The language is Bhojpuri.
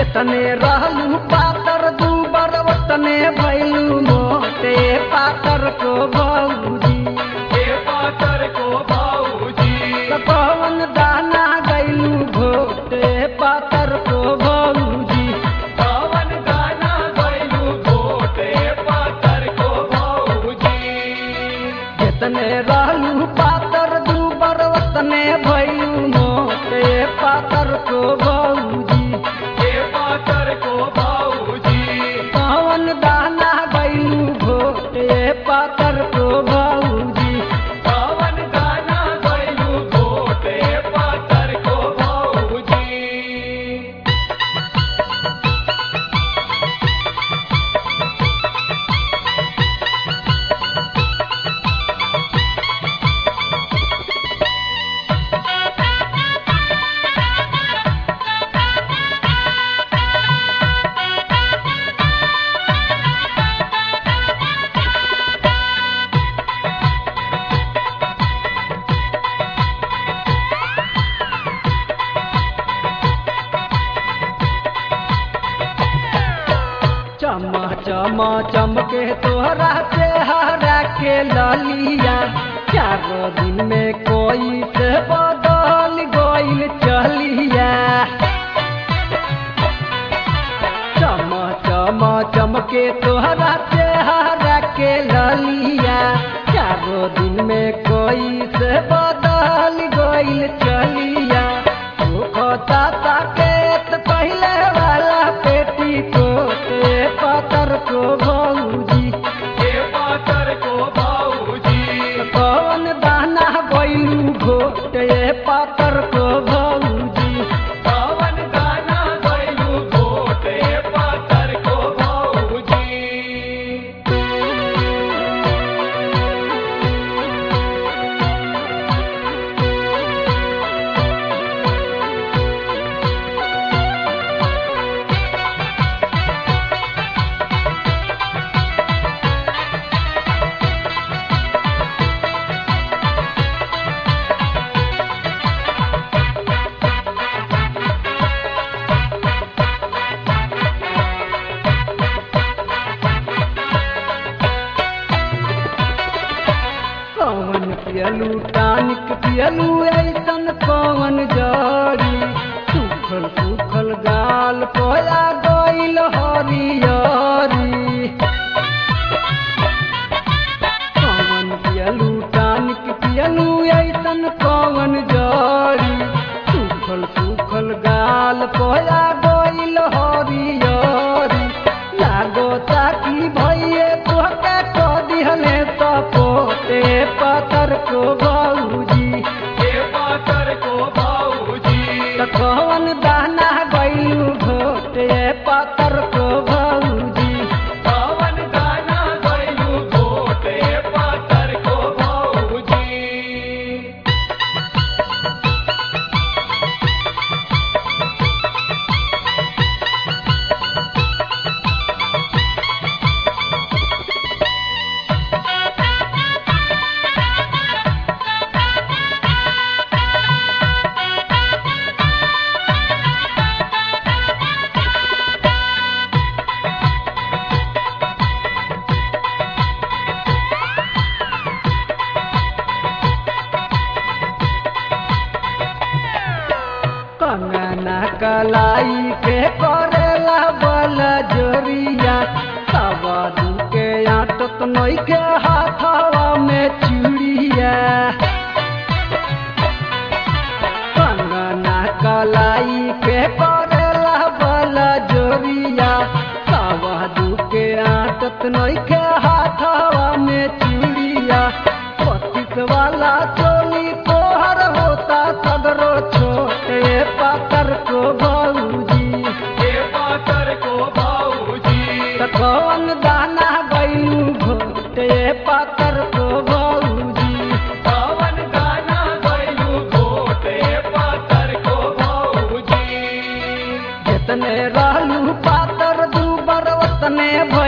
जितने रहलू पातर दू बरवतने भैलू मोटे पातर को भौजी हे पातर को भाऊजी कौन दाना गैलू घोटे पातर को भौजी पवन गाना गैलू घोटे पातर को भाऊजी जितने रहलू पातर दू बरवतने भैलू मोटे पातर को भौजी हे पातर को भाऊजी कौन दाना गैलू घोटे पातर को भौजी पवन गाना गैलू घोटे पातर को भाऊजी चमा चमा चमके तोहरा चेहरा के ललिया चारो दिन में कोई से बदल गइल चलिया चमा चमा चमके तोहरा चेहरा के ललिया चारो दिन में कोई से बदल गइल चलिया खाता ताकेत पहले वाला पेटी कोटे पतर को भौजी हे पातर को भाऊजी कौन दाना गइलू घोटे पातर को भौजी पवन गाना गैलू घोटे पातर को भाऊजी कौन पियलू टानिक पियलू ऐसन कौन जड़ी सुखल सुखल गाल पोया गइल हरियरी कौन पियलू टानिक पियलू ऐसन कौन जड़ी सुखल सुखल गाल पोया गइल हरियरी लागो ताकी भइए तोहके क दिहले त पोते पतर को भौजी हे पातर को भाऊजी त कौन दाना गइलू घोटे पतर को भौजी पवन गाना गैलू घोटे पातर को भाऊजी कंगना कलाई के करेला बल जोरिया सवादू के आटत नई के हाथवा में चूड़िया कंगना कलाई के करेला बल जोरिया सवादू के आटत नई के हाथवा में चूड़िया पच्चीस वाला चोली तोहर होता सदरो छोटे पातर को भौजी हे पातर को भाऊजी त कौन दाना गइलू घोटे पातर को भौजी पवन गाना गैलू घोटे पातर को भाऊजी जितने रहलू पातर दू बरवतने